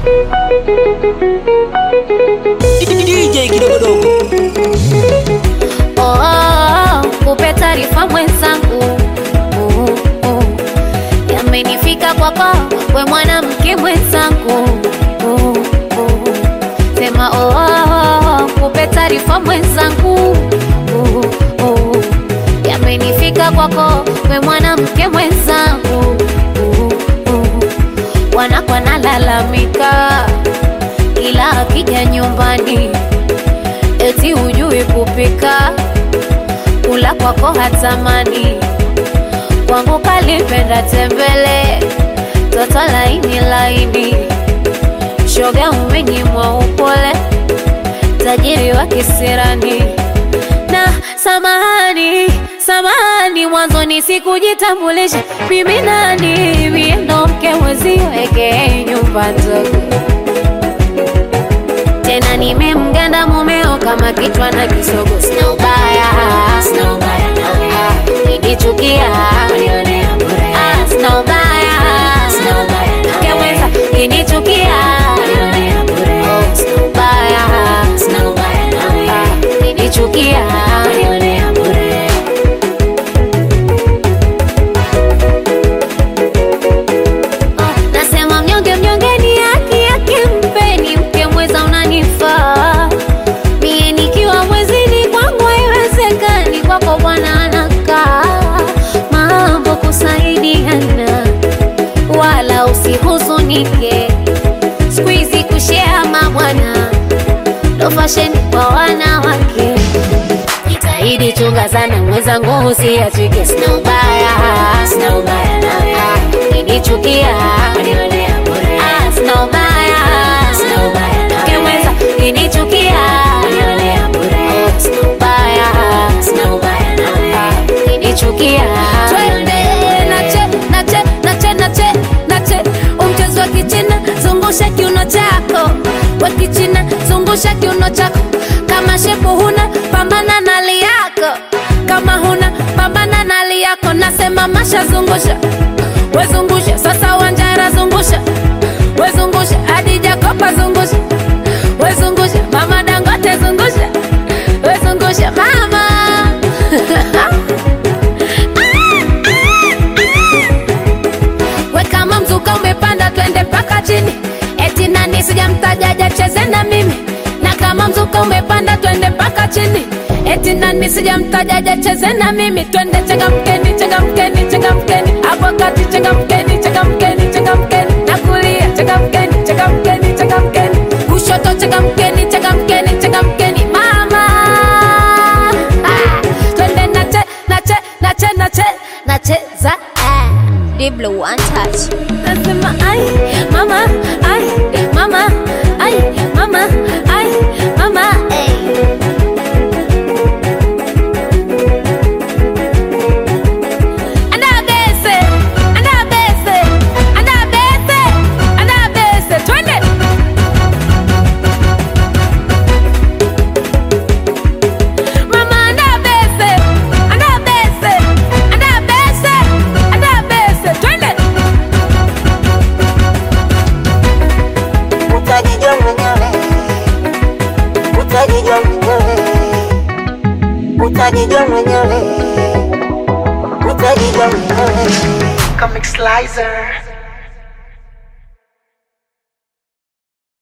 DJ kidogodogo Oh, oh, oh, kupe taarifa mwenzangu oh, oh. Yamenifika kwako we mwanamke mwenzangu oh, oh. Sema oh, oh, oh, kupe taarifa mwenzangu oh, oh. Yamenifika kwako we mwanamke mwenzangu oh, oh. Wanakwa nalalamika ila akija nyumbani eti hujui kupika, kula kwako hatamani, kwangu kalipenda tembele, toto laini laini, shoga umenyimwa upole, tajiri wa kisirani na samahani samahani, mwanzoni sikujitambulisha mimi nani, mie ndo mke mwezio eke nyumba ndogo tena nimemganda mumeo kama kichwa na kisogo, sina ubaya, sina ubaya nawe, nikichukia unionea bure, ah, sina ubaya, sina ubaya nawe, keweza kinichukia unionea bure, oh, sina ubaya, sina ubaya nawe, ah, kinichukia unionea bure. Oh, nasema mnyonge mnyonge ni haki yake, mpeni mke mweza unanifaa mie nikiwa mwezini kwangu haiwezekani, kwako bwana anakaa mambo kusaidiana, wala usihuzunike, siku hizi kushea mabwana ndo fasheni kwa wanawake. Jitahidi chunga sana mwenzangu, usiachike, sina ubaya, sina ubaya nawe, kinichukia unionea bure, ah, sina ubaya, sina ubaya nawe, keweza kinichukia unionea bure, oh, sina ubaya, sina ubaya nawe, kinichukia twende nache nache nache nache nache umchezo wa kichina zungusha kiuno chako wa kichina zungusha kiuno chako kama shepu huna pambana na hali yako kama huna pambana na hali yako nasema masha zungusha wezungusha sasa wanjara zungusha wezungusha hadi jakopa zungusha wezungusha mama dangote zungusha wezungusha mama we kama mzuka umepanda twende mpaka chini eti nani sijamtajaja cheze na mimi na kama mzuka umepanda twende mpaka chini eti nani sijamtajaja cheze na mimi twende changamkeni changamkeni changamkeni hapo kati changamkeni changamkeni changamkeni na kulia changamkeni changamkeni changamkeni kushoto changamkeni changamkeni changamkeni mama ah, twende nache nache nache nache nacheza ah. Diblo one touch. Nasema ai mama ai mama ai mama ai mama ai. Andabese, andabese, andabese, andabese, twende. Mama andabese, andabese, andabese, andabese, twende. utajijua mwenyewe, utajijua mwenyewe, utajijua mwenyewe, utajijua mwenyewe. Comic Slicer.